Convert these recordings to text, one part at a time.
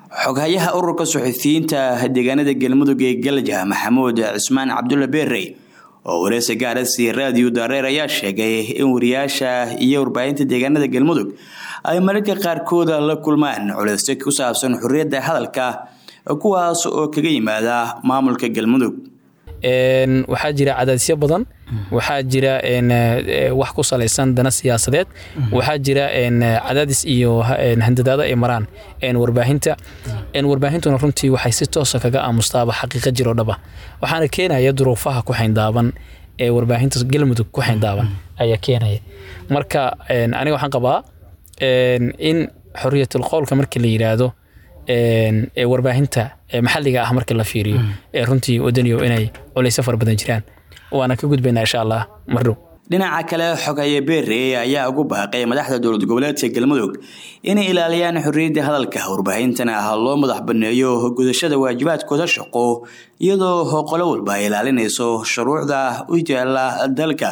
xoghayaha ururka suxufiyiinta deegaanada galmudug ee galja maxamuud cismaan cabdulla beerey oo wareysi gaara siiyey raadiyo daareer ayaa sheegay in wariyaasha iyo warbaahinta deegaanada galmudug ay mararka qaarkooda la kulmaan culeysyo ku saabsan xorriyadda hadalka kuwaas oo kaga yimaada maamulka galmudug waxaa jira cadaadisyo badan waxaa jira wax ku salaysan dana siyaasadeed waxaa jira cadaadis iyo handadaado ay maraan warbaahinta warbaahintuna runtii waxay si toosa kaga aamustaaba xaqiiqa jiroo dhaba waxaana keenaya duruufaha ku xayndaaban ee warbaahinta galmudug ku xayndaaban ayaa keenaya marka aniga waxaan qabaa in xoriyatul qowlka markii la yiraahdo ee warbaahinta maxalliga ah marka la fiiriyo ee runtii wadaniyo inay culaysyo fara badan jiraan waana ka gudbaynaa insha allah mardhow dhinaca kale xogaye beerey ayaa ugu baaqay madaxda dowlad goboleedka galmudug inay ilaaliyaan xorriyadda hadalka warbaahintana loo madax baneeyo gudashada waajibaadkooda shaqo iyadoo qolo walba ay ilaalinayso shuruucda u yaala dalka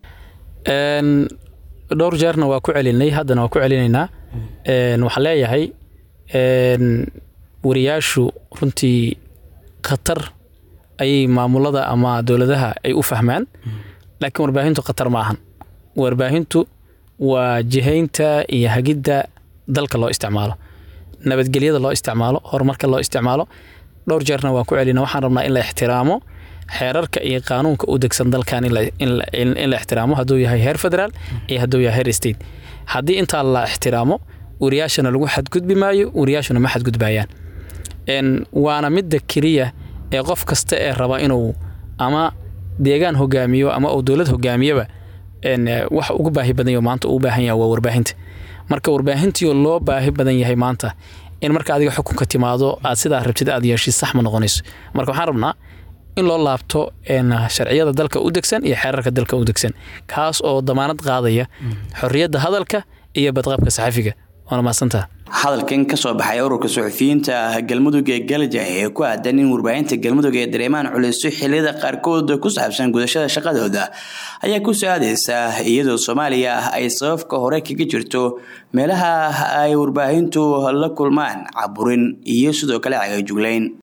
dhowr jeerna waa ku celinay haddana waa ku celinaynaa waxaan leeyahay wariyaashu runtii khatar ayay maamulada ama dowladaha ay u fahmaan laakiin warbaahintu khatar ma ahan warbaahintu waa jihaynta iyo hagidda dalka loo isticmaalo nabadgelyada loo isticmaalo horumarka loo isticmaalo dhowr jeerna waan ku celina waxaan rabnaa in la ixtiraamo xeerarka iyo qaanuunka u degsan dalkan in la ixtiraamo hadduu yahay heer federaal iyo hadduu yahay heer state haddii intaa la ixtiraamo wariyaashana lagu xadgudbi maayo wariyaashuna ma xadgudbayaan waana midda keliya ee qof kasta ee raba inuu ama deegaan hogaamiyo ama uu dowlad hogaamiyaba wax ugu baahi badan yaho maanta uu baahan yahay waa warbaahinta marka warbaahintii loo baahi badan yahay maanta in marka adiga xukunka timaado aad sidaa rabtid aad yeeshid sax ma noqonayso marka waxaan rabnaa in loo laabto sharciyada dalka u degsan iyo xeerarka dalka u degsan kaas oo damaanad qaadaya xorriyadda hadalka iyo badqabka saxafiga waana mahadsantaha hadalkan kasoo baxay ururka suxufiyiinta galmudug ee galja ee ku aadan in warbaahinta galmudug ee dareemaan culeysyo xiliyada qaarkood ku saabsan gudashada shaqadooda ayaa ku soo-aadeysa iyadoo soomaaliya ay sababka hore kaga jirto meelaha ay warbaahintu la kulmaan caburin iyo sidoo kale cagajuglayn